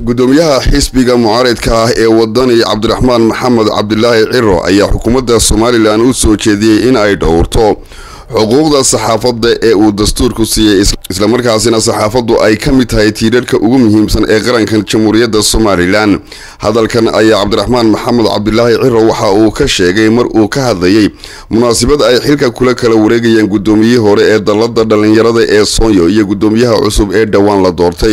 gudoomiyaha xisbiga mucaaridka ah ee wadani cabdiraxmaan maxamed cabdilaahi ciro ayaa xukuumadda somalilan u soo jeediyey in ay dhowrto xuquuqda saxaafadda ee uu dastuurku siiyey islamarkaasina saxaafaddu ay ka mid tahay tiirarhka ugu muhiimsan ee qaranka jamhuuriyadda somalilan hadalkan ayaa cabdiraxmaan maxamed cabdilaahi ciro waxa uu ka sheegay mar uu ka hadlayey munaasabad ay xilka kula kala wareegayeen gudoomiyihii hore ee dallada dhallinyarada ee soonyo iyo gudoomiyaha cusub ee dhowaan la doortay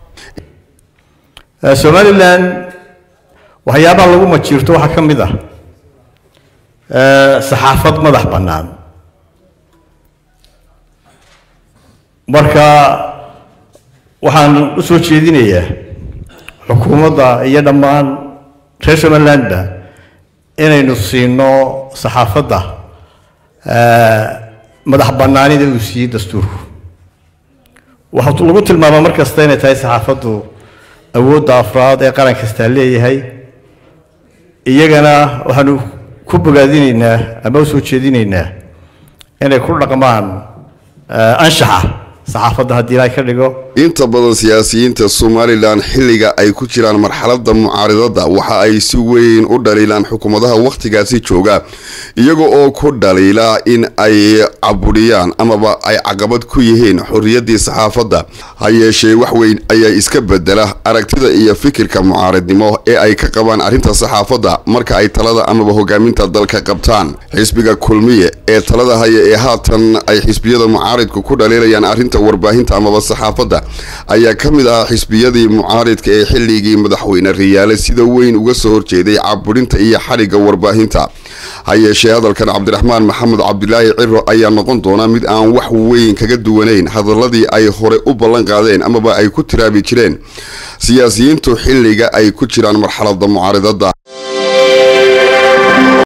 somalilan waxyaabaha lagu majiirto waxaa ka mid ah saxaafad madax bannaan marka waxaan u soo jeedinayaa xukuumadda iyo dhammaan reer somalilandba inaynu siino saxaafadda madax bannaanida uu siiyey dastuurku waxaa lagu tilmaamaa mar kasta inay tahay saxaafaddu awoodda afraad ee qaran kastaa leeyahay iyagana waxaanu ku bogaadinaynaa ama u soo jeedinaynaa inay ku dhaqmaan anshaxa saxaafadda haddii ilaahay ka dhigo inta badan siyaasiyiinta somalilan xilliga ay ku jiraan marxaladda mucaaridada waxa ay si weyn u dhaliilaan xukuumadaha wakhtigaasi jooga iyaga oo ku dhaliila in ay caburiyaan amaba ay caqabad ku yihiin xorriyaddii saxaafadda ha yeeshee wax weyn ayaa iska bedela aragtida iyo fikirka mucaaridnimo ee ay ka qabaan arrinta saxaafadda marka ay talada amaba hogaaminta dalka qabtaan xisbiga kulmiye ee talada haya ee haatan ay xisbiyada mucaaridku ku dhaliilayaan arrinta warbaahinta amaba saxaafadda ayaa ka mid ah xisbiyadii mucaaridka ee xilligii madaxweyne riyaale sida weyn uga soo horjeeday caburinta iyo xadhigga warbaahinta ha yeeshee hadalkan cabdiraxmaan maxamed cabdilaahi ciro ayaa noqon doona mid aan wax weyn kaga duwanayn hadaladii ay hore u ballan qaadeen amaba ay ku tiraabi jireen siyaasiyiintu xilliga ay ku jiraan marxaladda mucaaridada